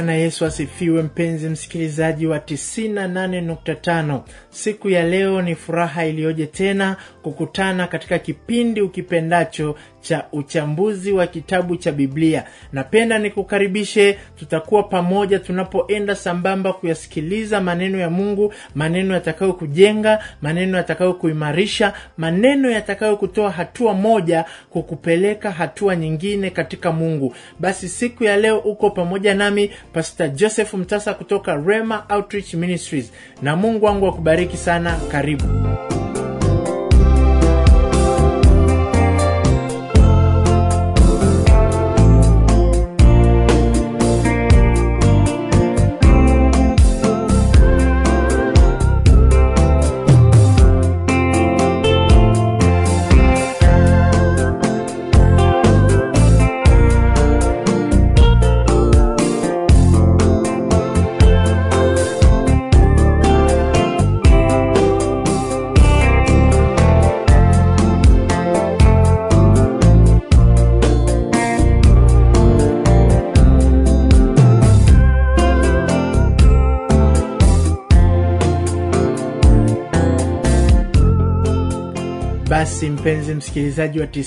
Bwana Yesu asifiwe, mpenzi msikilizaji wa 98.5. Siku ya leo ni furaha iliyoje tena kukutana katika kipindi ukipendacho cha uchambuzi wa kitabu cha Biblia. Napenda nikukaribishe, tutakuwa pamoja tunapoenda sambamba kuyasikiliza maneno ya Mungu, maneno yatakayo kujenga, maneno yatakayo kuimarisha, maneno yatakayo kutoa hatua moja kukupeleka hatua nyingine katika Mungu. Basi siku ya leo uko pamoja nami Pastor Joseph Mtasa kutoka Rema Outreach Ministries, na Mungu wangu akubariki sana. Karibu. Basi mpenzi msikilizaji wa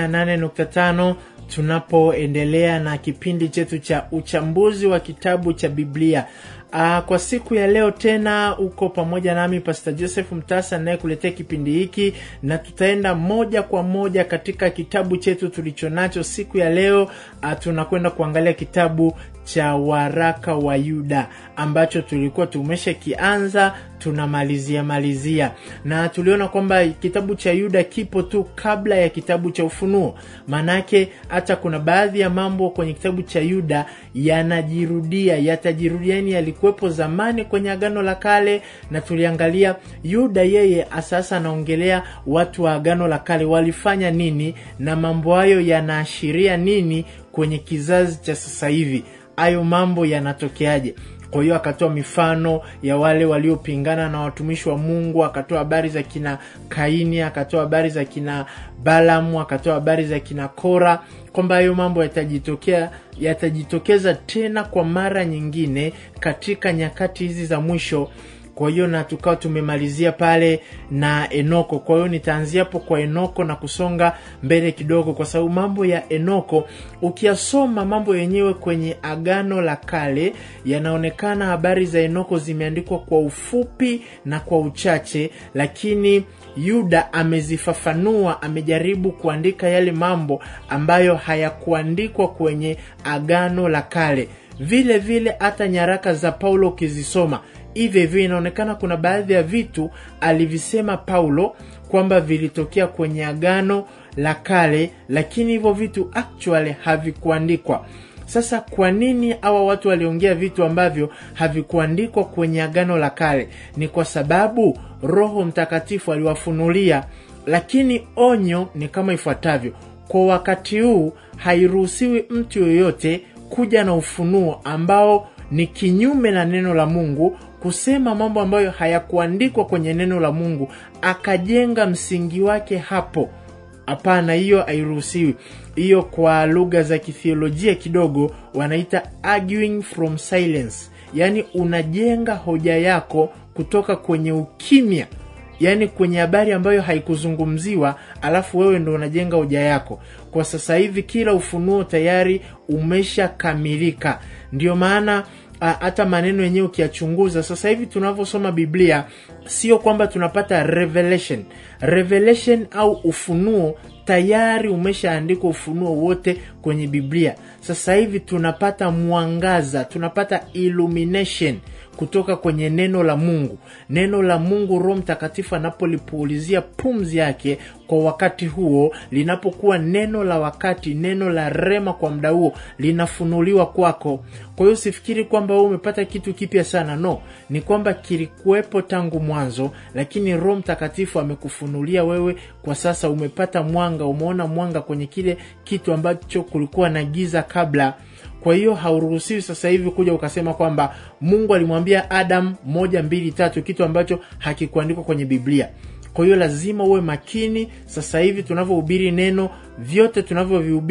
98.5 tunapoendelea na kipindi chetu cha uchambuzi wa kitabu cha Biblia. Aa, kwa siku ya leo tena uko pamoja nami Pastor Joseph Mtasa anayekuletea kipindi hiki, na tutaenda moja kwa moja katika kitabu chetu tulichonacho siku ya leo. Aa, tunakwenda kuangalia kitabu cha waraka wa Yuda ambacho tulikuwa tumeshakianza tunamalizia malizia, na tuliona kwamba kitabu cha Yuda kipo tu kabla ya kitabu cha Ufunuo. Maanake hata kuna baadhi ya mambo kwenye kitabu cha Yuda yanajirudia, yatajirudia, yani yalikuwepo zamani kwenye Agano la Kale, na tuliangalia Yuda yeye sasa anaongelea watu wa Agano la Kale walifanya nini na mambo hayo yanaashiria nini kwenye kizazi cha sasa hivi, hayo mambo yanatokeaje? Kwa hiyo akatoa mifano ya wale waliopingana na watumishi wa Mungu, akatoa habari za kina Kaini, akatoa habari za kina Balamu, akatoa habari za kina Kora, kwamba hayo mambo yatajitokea yatajitokeza tena kwa mara nyingine katika nyakati hizi za mwisho. Kwa hiyo na tukawa tumemalizia pale na Enoko. Kwa hiyo nitaanzia hapo kwa Enoko na kusonga mbele kidogo, kwa sababu mambo ya Enoko ukiyasoma mambo yenyewe kwenye Agano la Kale yanaonekana habari za Enoko zimeandikwa kwa ufupi na kwa uchache, lakini Yuda amezifafanua, amejaribu kuandika yale mambo ambayo hayakuandikwa kwenye Agano la Kale. Vile vile hata nyaraka za Paulo ukizisoma hivyo hivyo inaonekana kuna baadhi ya vitu alivisema Paulo kwamba vilitokea kwenye agano la kale, lakini hivyo vitu actually havikuandikwa. Sasa kwa nini hawa watu waliongea vitu ambavyo havikuandikwa kwenye agano la kale? Ni kwa sababu Roho Mtakatifu aliwafunulia, lakini onyo ni kama ifuatavyo: kwa wakati huu hairuhusiwi mtu yoyote kuja na ufunuo ambao ni kinyume na neno la Mungu kusema mambo ambayo hayakuandikwa kwenye neno la Mungu akajenga msingi wake hapo. Hapana, hiyo hairuhusiwi. Hiyo kwa lugha za kithiolojia kidogo wanaita arguing from silence, yaani unajenga hoja yako kutoka kwenye ukimya, yaani kwenye habari ambayo haikuzungumziwa, alafu wewe ndo unajenga hoja yako. Kwa sasa hivi kila ufunuo tayari umeshakamilika, ndio maana hata maneno yenyewe ukiyachunguza sasa hivi tunavyosoma Biblia, sio kwamba tunapata revelation. Revelation au ufunuo tayari umeshaandikwa, ufunuo wote kwenye Biblia. Sasa hivi tunapata mwangaza, tunapata illumination kutoka kwenye neno la Mungu. Neno la Mungu, Roho Mtakatifu anapolipuulizia pumzi yake kwa wakati huo, linapokuwa neno la wakati, neno la rema kwa muda huo, linafunuliwa kwako. Kwa hiyo usifikiri kwamba wewe umepata kitu kipya sana, no, ni kwamba kilikuwepo tangu mwanzo, lakini Roho Mtakatifu amekufunulia wewe. Kwa sasa umepata mwanga, umeona mwanga kwenye kile kitu ambacho kulikuwa na giza kabla. Kwa hiyo hauruhusiwi sasa hivi kuja ukasema kwamba Mungu alimwambia Adam moja mbili tatu, kitu ambacho hakikuandikwa kwenye Biblia. Kwa hiyo lazima uwe makini. Sasa hivi tunavyohubiri neno, vyote tunavyovihubiri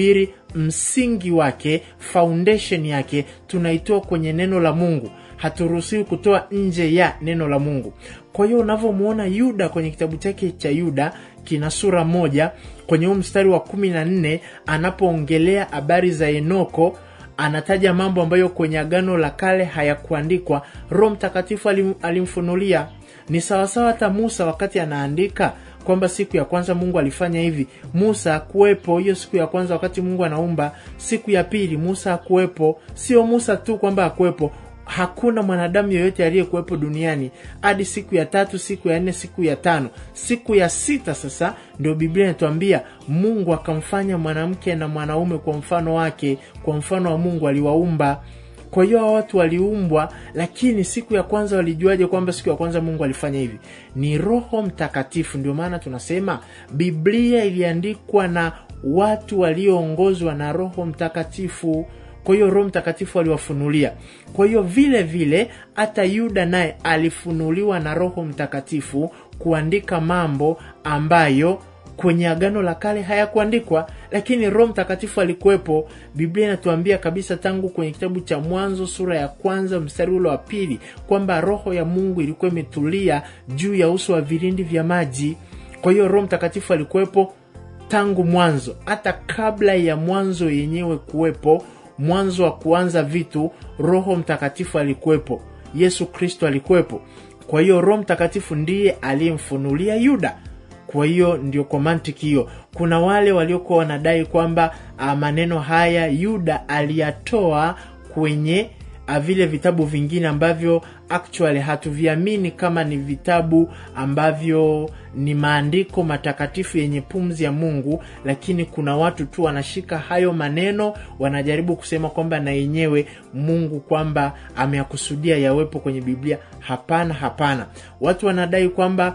msingi wake foundation yake tunaitoa kwenye neno la mungu haturuhusiwi kutoa nje ya neno la mungu kwa hiyo unavyomwona yuda kwenye kitabu chake cha yuda kina sura moja kwenye huu mstari wa kumi na nne anapoongelea habari za enoko anataja mambo ambayo kwenye agano la kale hayakuandikwa roho mtakatifu alim, alimfunulia ni sawasawa hata musa wakati anaandika kwamba siku ya kwanza mungu alifanya hivi musa akuwepo hiyo siku ya kwanza wakati mungu anaumba siku ya pili musa akuwepo sio musa tu kwamba akuwepo hakuna mwanadamu yoyote aliyekuwepo duniani hadi siku ya tatu siku ya nne siku ya tano siku ya sita sasa ndio biblia inatuambia mungu akamfanya mwanamke na mwanaume kwa mfano wake kwa mfano wa mungu aliwaumba kwa hiyo hawa watu waliumbwa lakini siku ya kwanza walijuaje kwamba siku ya kwanza mungu alifanya hivi ni roho mtakatifu ndio maana tunasema biblia iliandikwa na watu walioongozwa na roho mtakatifu kwa hiyo roho mtakatifu aliwafunulia kwa hiyo vile vile hata yuda naye alifunuliwa na roho mtakatifu kuandika mambo ambayo kwenye agano la kale hayakuandikwa lakini roho mtakatifu alikuwepo biblia inatuambia kabisa tangu kwenye kitabu cha mwanzo sura ya kwanza mstari ule wa pili kwamba roho ya mungu ilikuwa imetulia juu ya uso wa vilindi vya maji kwa hiyo roho mtakatifu alikuwepo tangu mwanzo hata kabla ya mwanzo yenyewe kuwepo mwanzo wa kuanza vitu roho mtakatifu alikuwepo yesu kristo alikuwepo kwa hiyo roho mtakatifu ndiye aliyemfunulia yuda kwa hiyo ndio kwa mantiki hiyo kuna wale waliokuwa wanadai kwamba uh, maneno haya yuda aliyatoa kwenye uh, vile vitabu vingine ambavyo actually hatuviamini kama ni vitabu ambavyo ni maandiko matakatifu yenye pumzi ya mungu lakini kuna watu tu wanashika hayo maneno wanajaribu kusema kwamba na yenyewe mungu kwamba ameyakusudia yawepo kwenye biblia hapana hapana watu wanadai kwamba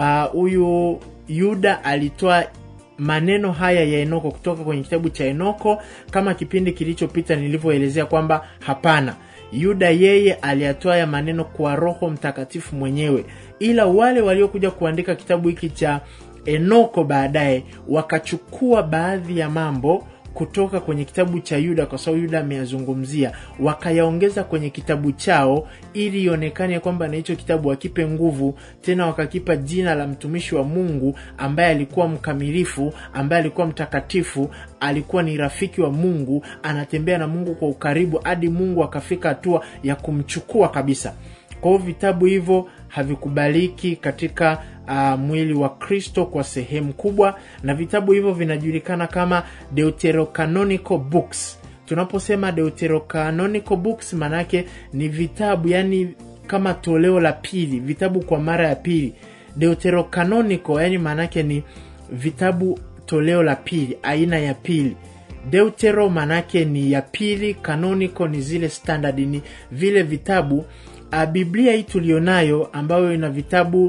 huyu uh, yuda alitoa maneno haya ya enoko kutoka kwenye kitabu cha enoko kama kipindi kilichopita nilivyoelezea kwamba hapana yuda yeye aliyatoa ya maneno kwa roho mtakatifu mwenyewe ila wale waliokuja kuandika kitabu hiki cha enoko baadaye wakachukua baadhi ya mambo kutoka kwenye kitabu cha yuda kwa sababu yuda ameyazungumzia wakayaongeza kwenye kitabu chao ili ionekane kwamba na hicho kitabu wakipe nguvu tena wakakipa jina la mtumishi wa mungu ambaye alikuwa mkamilifu ambaye alikuwa mtakatifu alikuwa ni rafiki wa mungu anatembea na mungu kwa ukaribu hadi mungu akafika hatua ya kumchukua kabisa kwa hiyo vitabu hivyo havikubaliki katika uh, mwili wa kristo kwa sehemu kubwa na vitabu hivyo vinajulikana kama deuterocanonical books tunaposema deuterocanonical books maanaake ni vitabu yani kama toleo la pili vitabu kwa mara ya pili deuterocanonical yani maanaake ni vitabu toleo la pili aina ya pili deutero maanaake ni ya pili canonical ni zile standard ni vile vitabu uh, biblia hii tulionayo ambayo ina vitabu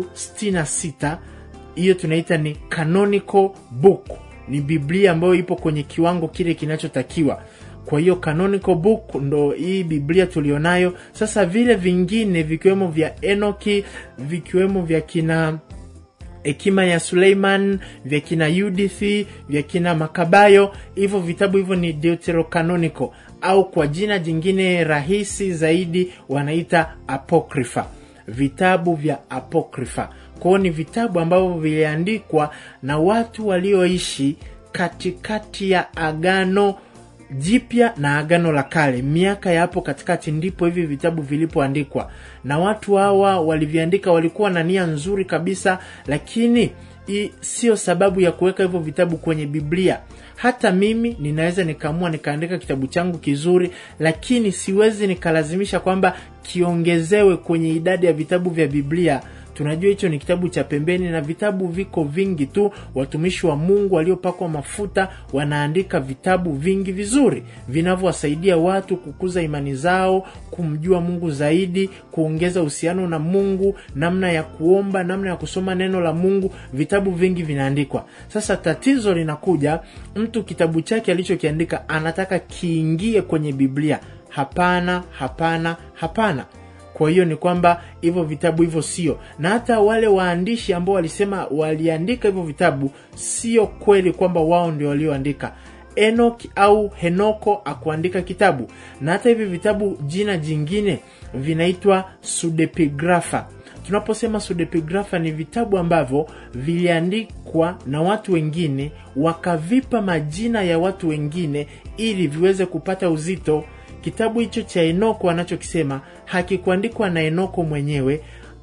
66 hiyo tunaita ni canonical book ni biblia ambayo ipo kwenye kiwango kile kinachotakiwa kwa hiyo canonical book ndo hii biblia tulionayo sasa vile vingine vikiwemo vya enoki vikiwemo vya kina hekima ya suleiman vya kina yudithi vya kina makabayo hivyo vitabu hivyo ni deuterocanonical au kwa jina jingine rahisi zaidi wanaita apocrypha vitabu vya apocrypha kwao ni vitabu ambavyo viliandikwa na watu walioishi katikati ya agano jipya na agano la kale miaka ya hapo katikati ndipo hivi vitabu vilipoandikwa na watu hawa waliviandika walikuwa na nia nzuri kabisa lakini sio sababu ya kuweka hivyo vitabu kwenye biblia hata mimi ninaweza nikaamua nikaandika kitabu changu kizuri lakini siwezi nikalazimisha kwamba kiongezewe kwenye idadi ya vitabu vya biblia tunajua hicho ni kitabu cha pembeni na vitabu viko vingi tu watumishi wa mungu waliopakwa mafuta wanaandika vitabu vingi vizuri vinavyowasaidia watu kukuza imani zao kumjua mungu zaidi kuongeza uhusiano na mungu namna ya kuomba namna ya kusoma neno la mungu vitabu vingi vinaandikwa sasa tatizo linakuja mtu kitabu chake alichokiandika anataka kiingie kwenye biblia hapana hapana hapana kwa hiyo ni kwamba hivyo vitabu hivyo sio na hata wale waandishi ambao walisema waliandika hivyo vitabu sio kweli kwamba wao ndio walioandika Enoch au Henoko akuandika kitabu, na hata hivi vitabu jina jingine vinaitwa sudepigrafa. Tunaposema sudepigrafa ni vitabu ambavyo viliandikwa na watu wengine wakavipa majina ya watu wengine ili viweze kupata uzito. Kitabu hicho cha Enoko anachokisema hakikuandikwa na Enoko mwenyewe,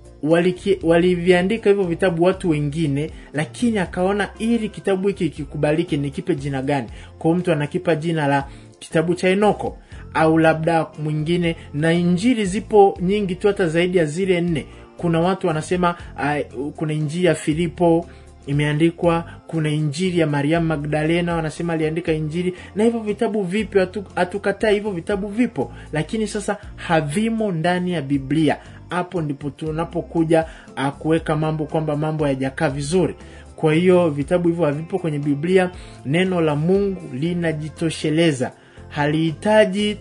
waliviandika hivyo vitabu watu wengine, lakini akaona ili kitabu hiki kikubaliki nikipe jina gani? Kwa mtu anakipa jina la kitabu cha Enoko au labda mwingine. Na injili zipo nyingi tu, hata zaidi ya zile nne. Kuna watu wanasema uh, kuna injili ya Filipo imeandikwa, kuna injili ya Mariamu Magdalena wanasema aliandika injili, na hivyo vitabu vipo, hatukataa hivyo vitabu vipo, lakini sasa havimo ndani ya Biblia. Hapo ndipo tunapokuja kuweka mambo kwamba mambo hayajakaa vizuri. Kwa hiyo vitabu hivyo havipo kwenye Biblia. Neno la Mungu linajitosheleza, halihitaji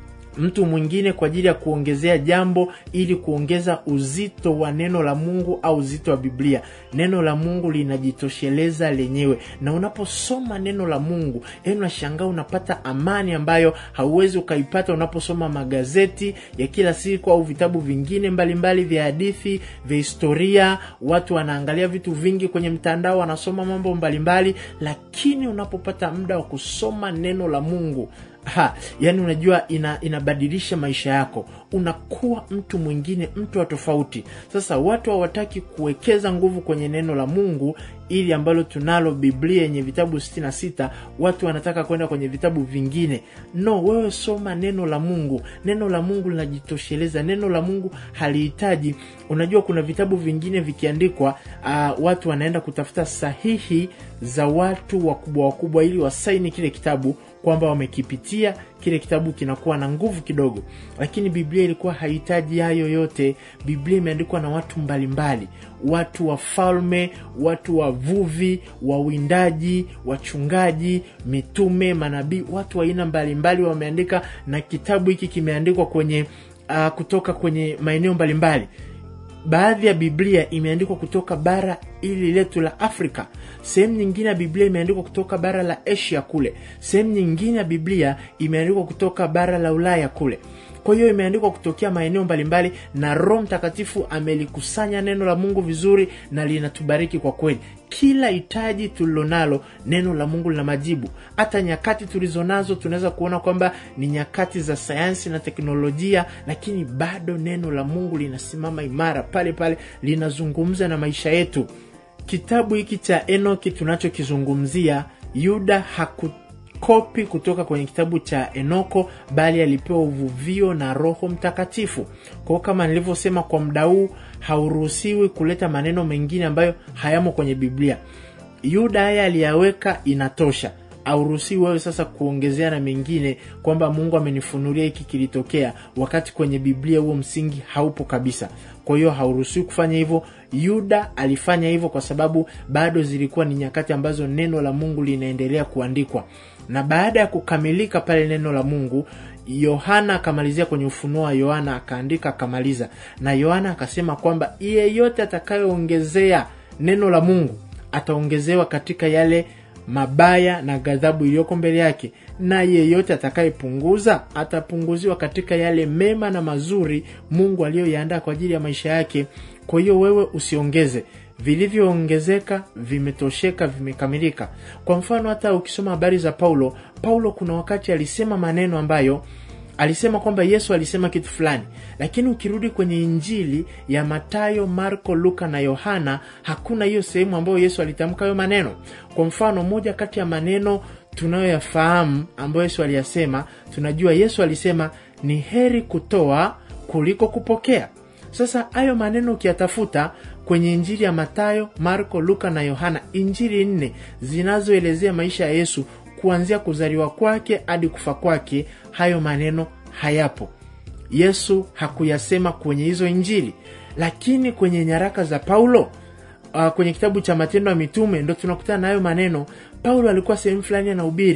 mtu mwingine kwa ajili ya kuongezea jambo ili kuongeza uzito wa neno la Mungu au uzito wa Biblia. Neno la Mungu linajitosheleza lenyewe, na unaposoma neno la Mungu yaani unashangaa unapata amani ambayo hauwezi ukaipata unaposoma magazeti ya kila siku au vitabu vingine mbalimbali vya hadithi, vya historia. Watu wanaangalia vitu vingi kwenye mtandao, wanasoma mambo mbalimbali, lakini unapopata muda wa kusoma neno la Mungu Ha, yani unajua ina, inabadilisha maisha yako, unakuwa mtu mwingine, mtu wa tofauti. Sasa watu hawataki kuwekeza nguvu kwenye neno la Mungu ili ambalo tunalo Biblia yenye vitabu sitini na sita. Watu wanataka kwenda kwenye vitabu vingine. No, wewe soma neno la Mungu. Neno la Mungu linajitosheleza. Neno la Mungu halihitaji. Unajua kuna vitabu vingine vikiandikwa, uh, watu wanaenda kutafuta sahihi za watu wakubwa wakubwa ili wasaini kile kitabu kwamba wamekipitia kile kitabu kinakuwa na nguvu kidogo, lakini Biblia ilikuwa hahitaji hayo yote. Biblia imeandikwa na watu mbalimbali, watu wafalme, watu wavuvi, wawindaji, wachungaji, mitume, manabii, watu wa aina mbalimbali wameandika, na kitabu hiki kimeandikwa kwenye uh, kutoka kwenye maeneo mbalimbali. Baadhi ya Biblia imeandikwa kutoka bara ili letu la Afrika. Sehemu nyingine ya Biblia imeandikwa kutoka bara la Asia kule. Sehemu nyingine ya Biblia imeandikwa kutoka bara la Ulaya kule. Kwa hiyo imeandikwa kutokea maeneo mbalimbali, na Roho Mtakatifu amelikusanya neno la Mungu vizuri na linatubariki kwa kweli. Kila hitaji tulilonalo, neno la Mungu lina majibu. Hata nyakati tulizonazo tunaweza kuona kwamba ni nyakati za sayansi na teknolojia, lakini bado neno la Mungu linasimama imara pale pale, linazungumza na maisha yetu. Kitabu hiki cha Enoki tunachokizungumzia, Yuda haku kopi kutoka kwenye kitabu cha Enoko bali alipewa uvuvio na Roho Mtakatifu. Kwa hiyo kama nilivyosema, kwa muda huu hauruhusiwi kuleta maneno mengine ambayo hayamo kwenye Biblia. Yuda haya aliyaweka, inatosha. Hauruhusiwi wewe sasa kuongezea na mengine kwamba Mungu amenifunulia hiki kilitokea, wakati kwenye Biblia huo msingi haupo kabisa. Kwa hiyo hauruhusiwi kufanya hivyo. Yuda alifanya hivyo kwa sababu bado zilikuwa ni nyakati ambazo neno la Mungu linaendelea kuandikwa na baada ya kukamilika pale neno la Mungu, Yohana akamalizia kwenye Ufunuo wa Yohana akaandika akamaliza, na Yohana akasema kwamba yeyote atakayeongezea neno la Mungu ataongezewa katika yale mabaya na ghadhabu iliyoko mbele yake, na yeyote atakayepunguza atapunguziwa katika yale mema na mazuri Mungu aliyoyaandaa kwa ajili ya maisha yake. Kwa hiyo wewe usiongeze vilivyoongezeka vimetosheka, vimekamilika. Kwa mfano, hata ukisoma habari za Paulo, Paulo kuna wakati alisema maneno ambayo alisema kwamba Yesu alisema kitu fulani, lakini ukirudi kwenye Injili ya Matayo, Marko, Luka na Yohana hakuna hiyo sehemu ambayo Yesu alitamka hayo maneno. Kwa mfano, moja kati ya maneno tunayoyafahamu ambayo Yesu aliyasema, tunajua Yesu alisema ni heri kutoa kuliko kupokea. Sasa hayo maneno ukiyatafuta kwenye Injili ya Matayo, Marko, Luka na Yohana, injili nne zinazoelezea maisha ya Yesu kuanzia kuzaliwa kwake hadi kufa kwake, hayo maneno hayapo. Yesu hakuyasema kwenye hizo injili, lakini kwenye nyaraka za Paulo uh, kwenye kitabu cha Matendo ya Mitume ndo tunakutana na hayo maneno. Paulo alikuwa sehemu fulani anahubiri,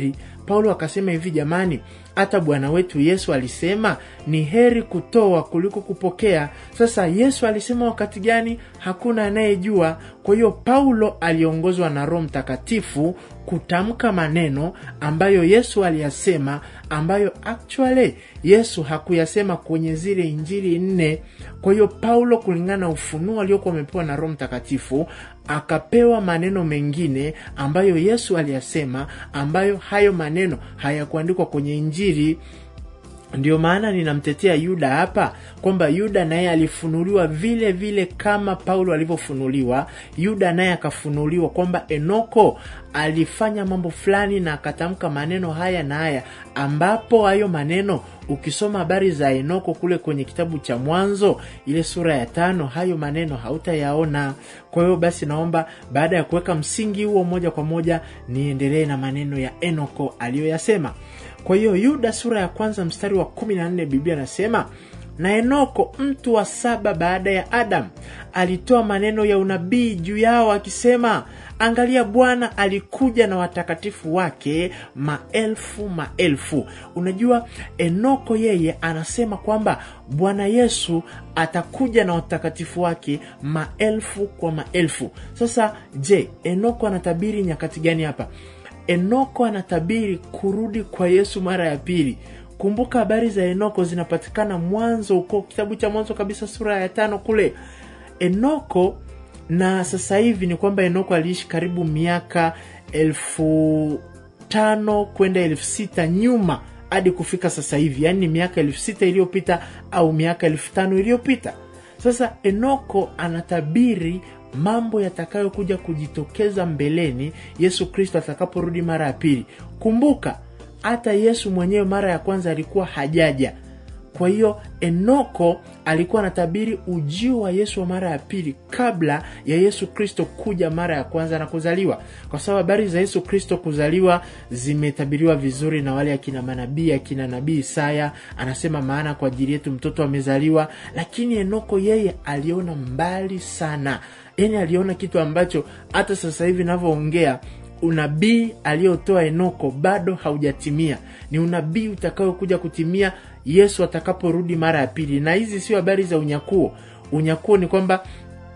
paulo akasema hivi jamani hata bwana wetu yesu alisema ni heri kutoa kuliko kupokea sasa yesu alisema wakati gani hakuna anayejua kwa hiyo paulo aliongozwa na roho mtakatifu kutamka maneno ambayo yesu aliyasema ambayo actually yesu hakuyasema kwenye zile injili nne kwa hiyo paulo kulingana na ufunuo aliokuwa amepewa na roho mtakatifu akapewa maneno mengine ambayo yesu aliyasema ambayo hayo maneno hayakuandikwa kwenye injili ndio maana ninamtetea yuda hapa kwamba yuda naye alifunuliwa vile vile kama paulo alivyofunuliwa yuda naye akafunuliwa kwamba enoko alifanya mambo fulani na akatamka maneno haya na haya ambapo hayo maneno ukisoma habari za enoko kule kwenye kitabu cha mwanzo ile sura ya tano hayo maneno hautayaona kwa hiyo basi naomba baada ya kuweka msingi huo moja kwa moja niendelee na maneno ya enoko aliyoyasema kwa hiyo yuda sura ya kwanza mstari wa kumi na nne biblia anasema na enoko mtu wa saba baada ya adamu alitoa maneno ya unabii juu yao akisema angalia bwana alikuja na watakatifu wake maelfu maelfu unajua enoko yeye anasema kwamba bwana yesu atakuja na watakatifu wake maelfu kwa maelfu sasa je enoko anatabiri nyakati gani hapa enoko anatabiri kurudi kwa yesu mara ya pili kumbuka habari za enoko zinapatikana mwanzo huko kitabu cha mwanzo kabisa sura ya tano kule enoko na sasa hivi ni kwamba enoko aliishi karibu miaka elfu tano kwenda elfu sita nyuma hadi kufika sasa hivi yaani ni miaka elfu sita iliyopita au miaka elfu tano iliyopita sasa enoko anatabiri mambo yatakayokuja kujitokeza mbeleni yesu kristo atakaporudi mara ya pili kumbuka hata yesu mwenyewe mara ya kwanza alikuwa hajaja kwa hiyo enoko alikuwa anatabiri ujio wa yesu wa mara ya pili kabla ya yesu kristo kuja mara ya kwanza na kuzaliwa kwa sababu habari za yesu kristo kuzaliwa zimetabiriwa vizuri na wale akina manabii akina nabii isaya anasema maana kwa ajili yetu mtoto amezaliwa lakini enoko yeye aliona mbali sana yani aliona kitu ambacho hata sasa hivi navyoongea unabii aliyotoa enoko bado haujatimia ni unabii utakaokuja kutimia yesu atakaporudi mara ya pili na hizi sio habari za unyakuo unyakuo ni kwamba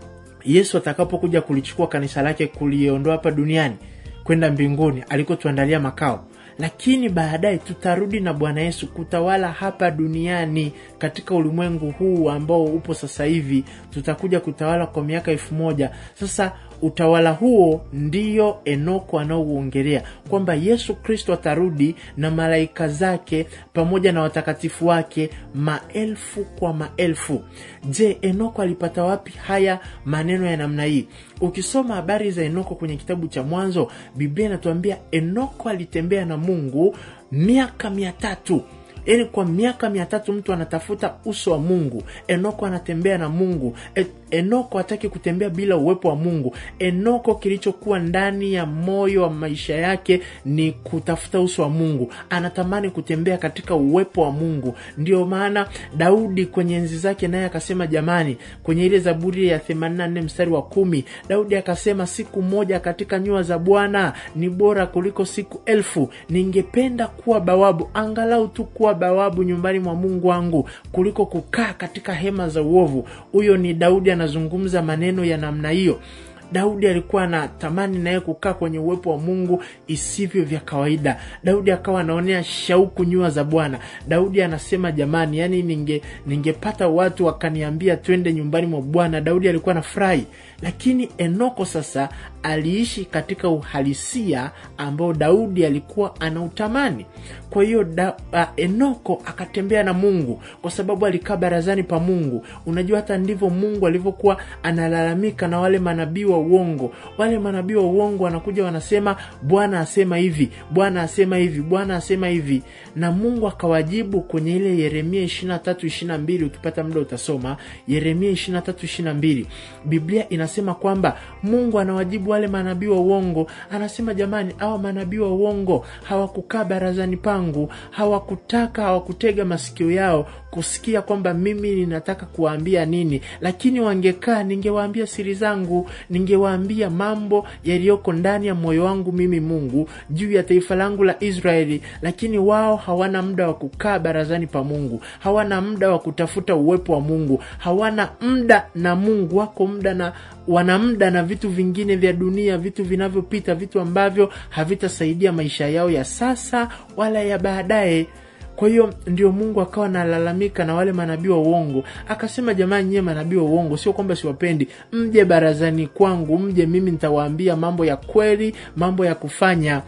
yesu atakapokuja kulichukua kanisa lake kuliondoa hapa duniani kwenda mbinguni alikotuandalia makao lakini baadaye tutarudi na bwana yesu kutawala hapa duniani katika ulimwengu huu ambao upo sasa hivi tutakuja kutawala kwa miaka elfu moja sasa utawala huo ndiyo enoko anaouongelea kwamba yesu kristo atarudi na malaika zake pamoja na watakatifu wake maelfu kwa maelfu je enoko alipata wapi haya maneno ya namna hii ukisoma habari za enoko kwenye kitabu cha mwanzo biblia inatuambia enoko alitembea na mungu miaka mia tatu yaani kwa miaka mia tatu mtu anatafuta uso wa mungu enoko anatembea na mungu e, enoko hataki kutembea bila uwepo wa mungu enoko kilichokuwa ndani ya moyo wa maisha yake ni kutafuta uso wa mungu anatamani kutembea katika uwepo wa mungu ndio maana daudi kwenye enzi zake naye akasema jamani kwenye ile zaburi ya 84 mstari wa kumi daudi akasema siku moja katika nyua za bwana ni bora kuliko siku elfu ningependa kuwa bawabu angalau tu kuwa bawabu nyumbani mwa mungu wangu kuliko kukaa katika hema za uovu huyo ni daudi anazungumza maneno ya namna hiyo daudi alikuwa anatamani naye kukaa kwenye uwepo wa mungu isivyo vya kawaida daudi akawa anaonea shauku nyua za bwana daudi anasema jamani yani ninge ningepata watu wakaniambia twende nyumbani mwa bwana daudi alikuwa na furahi lakini enoko sasa aliishi katika uhalisia ambao daudi alikuwa anautamani kwa hiyo da, uh, enoko akatembea na mungu kwa sababu alikaa barazani pa mungu unajua hata ndivyo mungu alivyokuwa analalamika na wale manabii wa uongo wale manabii wa uongo wanakuja wanasema bwana asema hivi bwana asema hivi bwana asema hivi na mungu akawajibu kwenye ile yeremia 23 22 ukipata muda utasoma yeremia 23 22 biblia inasema kwamba mungu anawajibu wale manabii wa uongo anasema jamani awa manabii wa uongo hawakukaa barazani pangu hawakutaka hawakutega masikio yao kusikia kwamba mimi ninataka kuwaambia nini lakini wangekaa ningewaambia siri zangu ningewaambia mambo yaliyoko ndani ya moyo wangu mimi mungu juu ya taifa langu la israeli lakini wao hawana muda wa kukaa barazani pa mungu hawana muda wa kutafuta uwepo wa mungu hawana muda na mungu wako muda na wana muda na vitu vingine vya dunia vitu vinavyopita vitu ambavyo havitasaidia maisha yao ya sasa wala ya baadaye kwa hiyo ndio mungu akawa analalamika na wale manabii wa uongo akasema jamani nyie manabii wa uongo sio kwamba siwapendi mje barazani kwangu mje mimi nitawaambia mambo ya kweli mambo ya kufanya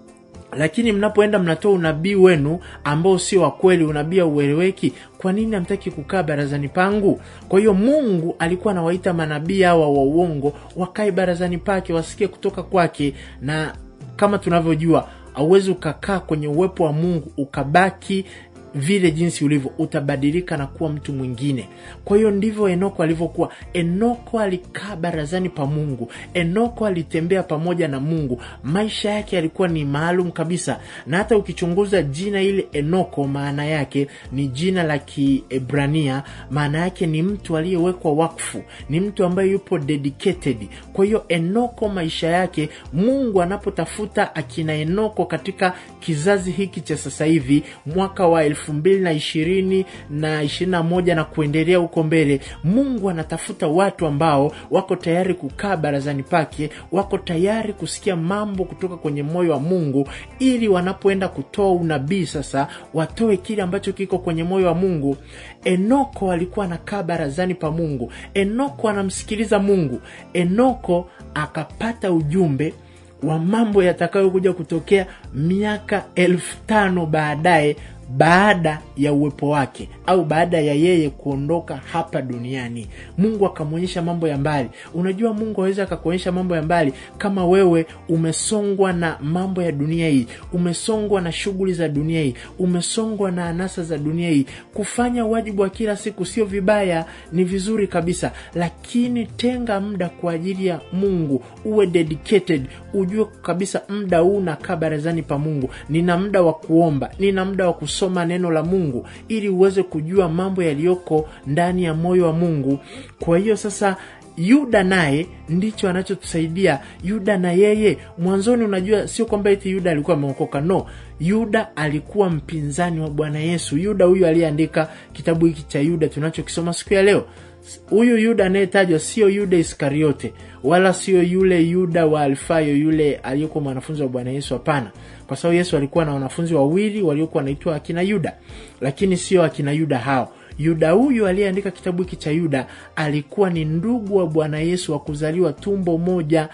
lakini mnapoenda mnatoa unabii wenu ambao sio wa kweli unabii aueleweki kwa nini hamtaki kukaa barazani pangu kwa hiyo mungu alikuwa anawaita manabii hawa wa uongo wakae barazani pake wasikie kutoka kwake na kama tunavyojua auwezi ukakaa kwenye uwepo wa mungu ukabaki vile jinsi ulivyo utabadilika na kuwa mtu mwingine kwa hiyo ndivyo enoko alivyokuwa enoko alikaa barazani pa mungu enoko alitembea pamoja na mungu maisha yake yalikuwa ni maalum kabisa na hata ukichunguza jina ile enoko maana yake ni jina la kiebrania maana yake ni mtu aliyewekwa wakfu ni mtu ambaye yupo dedicated kwa hiyo enoko maisha yake mungu anapotafuta akina enoko katika kizazi hiki cha sasa hivi mwaka wa elfu mbili na ishirini na ishirini na moja na kuendelea huko mbele mungu anatafuta watu ambao wako tayari kukaa barazani pake wako tayari kusikia mambo kutoka kwenye moyo wa mungu ili wanapoenda kutoa unabii sasa watoe kile ambacho kiko kwenye moyo wa mungu enoko alikuwa anakaa barazani pa mungu enoko anamsikiliza mungu enoko akapata ujumbe wa mambo yatakayokuja kutokea miaka elfu tano baadaye baada ya uwepo wake au baada ya yeye kuondoka hapa duniani mungu akamwonyesha mambo ya mbali unajua mungu aweza akakuonyesha mambo ya mbali kama wewe umesongwa na mambo ya dunia hii umesongwa na shughuli za dunia hii umesongwa na anasa za dunia hii kufanya wajibu wa kila siku sio vibaya ni vizuri kabisa lakini tenga muda kwa ajili ya mungu uwe dedicated ujue kabisa muda huu nakaa barazani pa mungu nina muda wa kuomba nina muda wa kusoma neno la mungu ili uweze kujua mambo yaliyoko ndani ya moyo wa mungu kwa hiyo sasa yuda naye ndicho anachotusaidia yuda na yeye mwanzoni unajua sio kwamba eti yuda alikuwa ameokoka no yuda alikuwa mpinzani wa bwana yesu yuda huyu aliyeandika kitabu hiki cha yuda tunachokisoma siku ya leo huyu yuda anayetajwa sio yuda iskariote wala sio yule yuda wa alfayo yule aliyekuwa mwanafunzi wa bwana yesu hapana kwa sababu yesu alikuwa na wanafunzi wawili waliokuwa wanaitwa akina yuda lakini sio akina yuda hao yuda huyu aliyeandika kitabu hiki cha yuda alikuwa ni ndugu wa bwana yesu wa kuzaliwa tumbo moja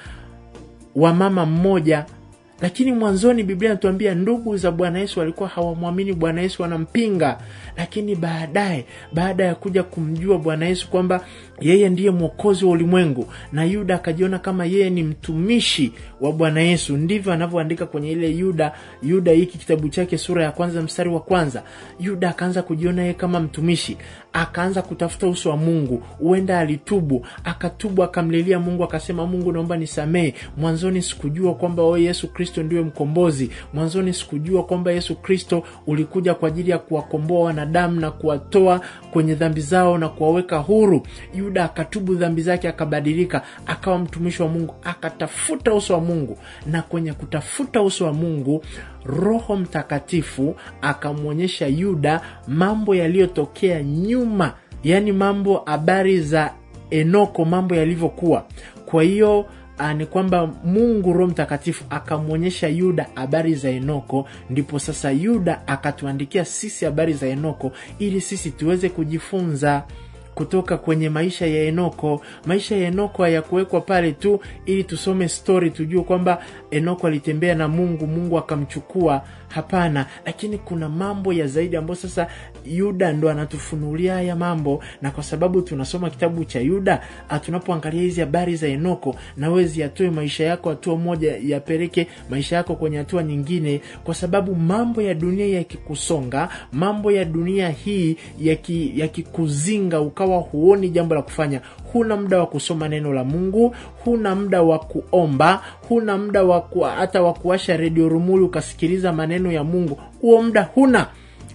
wa mama mmoja lakini mwanzoni biblia inatuambia ndugu za bwana yesu walikuwa hawamwamini bwana yesu wanampinga lakini baadaye baada ya kuja kumjua bwana yesu kwamba yeye ndiye mwokozi wa ulimwengu na yuda akajiona kama yeye ni mtumishi wa bwana yesu ndivyo anavyoandika kwenye ile yuda yuda hiki kitabu chake sura ya kwanza mstari wa kwanza yuda akaanza kujiona yeye kama mtumishi akaanza kutafuta uso wa mungu huenda alitubu akatubu akamlilia mungu akasema mungu naomba nisamehe mwanzoni sikujua kwamba o yesu kristo ndiwe mkombozi mwanzoni sikujua kwamba yesu kristo ulikuja kwa ajili ya kuwakomboa wanadamu na kuwatoa kwenye dhambi zao na kuwaweka huru yuda akatubu dhambi zake akabadilika akawa mtumishi wa mungu akatafuta uso wa mungu na kwenye kutafuta uso wa mungu roho mtakatifu akamwonyesha yuda mambo yaliyotokea nyuma yaani mambo habari za enoko mambo yalivyokuwa kwa hiyo ni kwamba mungu roho mtakatifu akamwonyesha yuda habari za enoko ndipo sasa yuda akatuandikia sisi habari za enoko ili sisi tuweze kujifunza kutoka kwenye maisha ya enoko maisha ya enoko hayakuwekwa pale tu ili tusome stori tujue kwamba enoko alitembea na mungu mungu akamchukua hapana lakini kuna mambo ya zaidi ambayo sasa yuda ndo anatufunulia haya mambo na kwa sababu tunasoma kitabu cha yuda tunapoangalia hizi habari za enoko nawezi yatoe maisha yako hatua moja yapeleke maisha yako kwenye hatua nyingine kwa sababu mambo ya dunia yakikusonga mambo ya dunia hii yakikuzinga yaki ukawa huoni jambo la kufanya huna muda wa kusoma neno la mungu huna muda wa kuomba huna muda wa hata wa kuasha redio rumuli ukasikiliza maneno ya mungu huo muda huna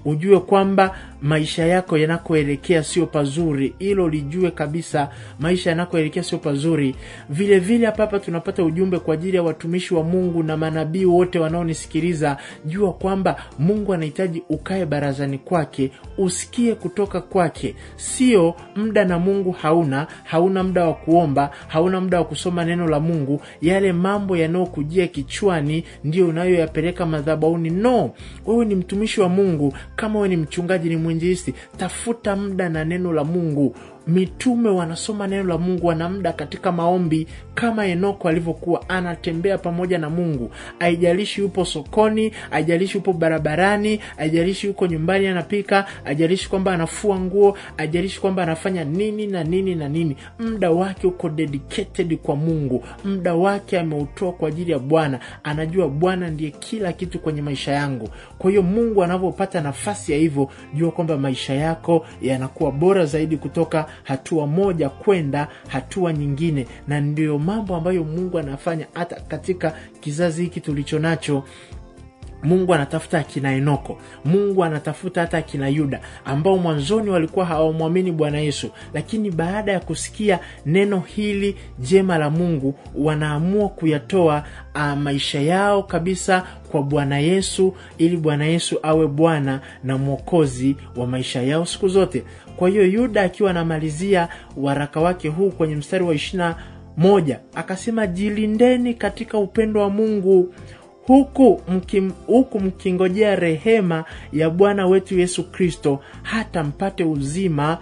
ujue kwamba maisha yako yanakoelekea sio pazuri hilo lijue kabisa maisha yanakoelekea sio pazuri vile vile hapa hapa tunapata ujumbe kwa ajili ya watumishi wa mungu na manabii wote wanaonisikiliza jua kwamba mungu anahitaji ukae barazani kwake usikie kutoka kwake sio muda na mungu hauna hauna muda wa kuomba hauna muda wa kusoma neno la mungu yale mambo yanayokujia kichwani ndio unayoyapeleka madhabauni no wewe ni mtumishi wa mungu kama wewe ni mchungaji ni mwinjilisti tafuta muda na neno la mungu mitume wanasoma neno la mungu wana muda katika maombi kama enoko alivyokuwa anatembea pamoja na mungu aijalishi yupo sokoni aijalishi yupo barabarani aijalishi yuko nyumbani anapika aijalishi kwamba anafua nguo aijalishi kwamba anafanya nini na nini na nini muda wake uko dedicated kwa mungu muda wake ameutoa kwa ajili ya bwana anajua bwana ndiye kila kitu kwenye maisha yangu kwa hiyo mungu anavyopata nafasi ya hivyo jua kwamba maisha yako yanakuwa bora zaidi kutoka hatua moja kwenda hatua nyingine na ndiyo mambo ambayo mungu anafanya hata katika kizazi hiki tulicho nacho mungu anatafuta akina enoko mungu anatafuta hata akina yuda ambao mwanzoni walikuwa hawamwamini bwana yesu lakini baada ya kusikia neno hili jema la mungu wanaamua kuyatoa uh, maisha yao kabisa kwa bwana yesu ili bwana yesu awe bwana na mwokozi wa maisha yao siku zote kwa hiyo yuda akiwa anamalizia waraka wake huu kwenye mstari wa ishirina moja akasema jilindeni katika upendo wa mungu huku mkim, huku mkingojea rehema ya bwana wetu yesu kristo hata mpate uzima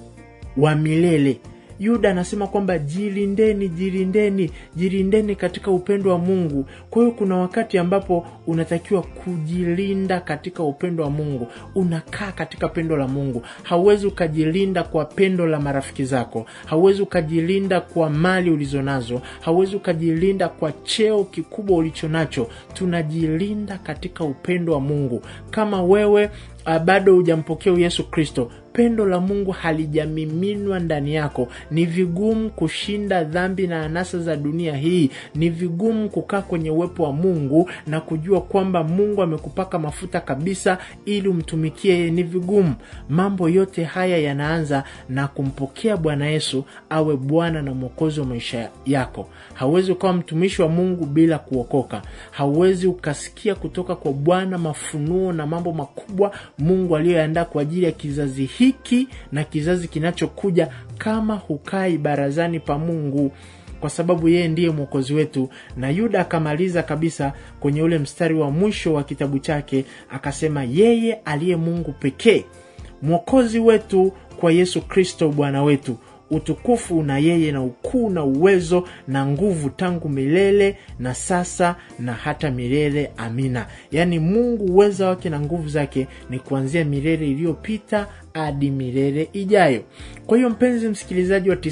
wa milele yuda anasema kwamba jilindeni jilindeni jilindeni katika upendo wa mungu kwa hiyo kuna wakati ambapo unatakiwa kujilinda katika upendo wa mungu unakaa katika pendo la mungu hauwezi ukajilinda kwa pendo la marafiki zako hauwezi ukajilinda kwa mali ulizonazo hauwezi ukajilinda kwa cheo kikubwa ulicho nacho tunajilinda katika upendo wa mungu kama wewe uh, bado hujampokea yesu kristo pendo la mungu halijamiminwa ndani yako ni vigumu kushinda dhambi na anasa za dunia hii ni vigumu kukaa kwenye uwepo wa mungu na kujua kwamba mungu amekupaka mafuta kabisa ili umtumikie yeye ni vigumu mambo yote haya yanaanza na kumpokea bwana yesu awe bwana na mwokozi wa maisha yako hauwezi ukawa mtumishi wa mungu bila kuokoka hauwezi ukasikia kutoka kwa bwana mafunuo na mambo makubwa mungu aliyoandaa kwa ajili ya kizazi hiki na kizazi kinachokuja kama hukai barazani pa mungu kwa sababu yeye ndiye mwokozi wetu na yuda akamaliza kabisa kwenye ule mstari wa mwisho wa kitabu chake akasema yeye aliye mungu pekee mwokozi wetu kwa yesu kristo bwana wetu utukufu na yeye na ukuu na uwezo na nguvu tangu milele na sasa na hata milele amina yaani mungu uweza wake na nguvu zake ni kuanzia milele iliyopita hadi milele ijayo kwa hiyo mpenzi msikilizaji wa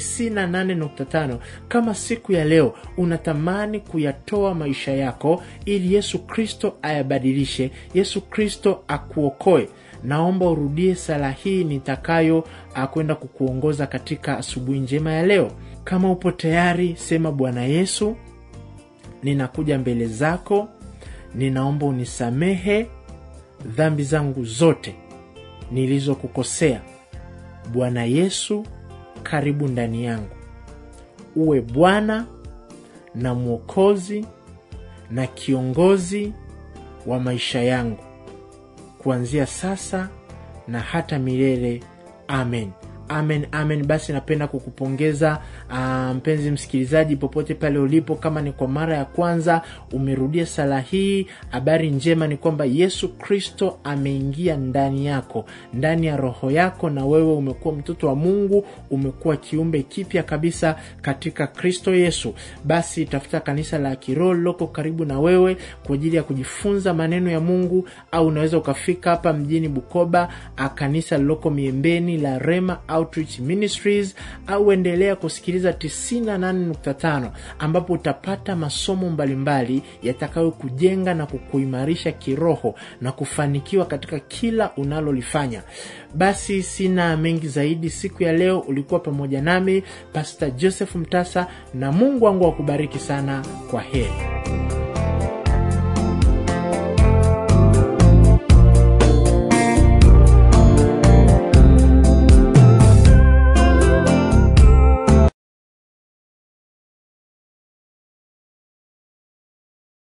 98.5 kama siku ya leo unatamani kuyatoa maisha yako ili yesu kristo ayabadilishe yesu kristo akuokoe naomba urudie sala hii nitakayo kwenda kukuongoza katika asubuhi njema ya leo kama upo tayari sema bwana yesu ninakuja mbele zako ninaomba unisamehe dhambi zangu zote nilizokukosea bwana yesu karibu ndani yangu uwe bwana na mwokozi na kiongozi wa maisha yangu kuanzia sasa na hata milele amen amen amen basi napenda kukupongeza uh, mpenzi msikilizaji popote pale ulipo kama ni kwa mara ya kwanza umerudia sala hii habari njema ni kwamba yesu kristo ameingia ndani yako ndani ya roho yako na wewe umekuwa mtoto wa mungu umekuwa kiumbe kipya kabisa katika kristo yesu basi tafuta kanisa la kiroho liloko karibu na wewe kwa ajili ya kujifunza maneno ya mungu au unaweza ukafika hapa mjini bukoba kanisa liloko miembeni la rema outreach ministries au endelea kusikiliza 98.5 ambapo utapata masomo mbalimbali yatakayokujenga na kukuimarisha kiroho na kufanikiwa katika kila unalolifanya basi sina mengi zaidi siku ya leo ulikuwa pamoja nami pastor joseph mtasa na mungu wangu akubariki sana kwa heri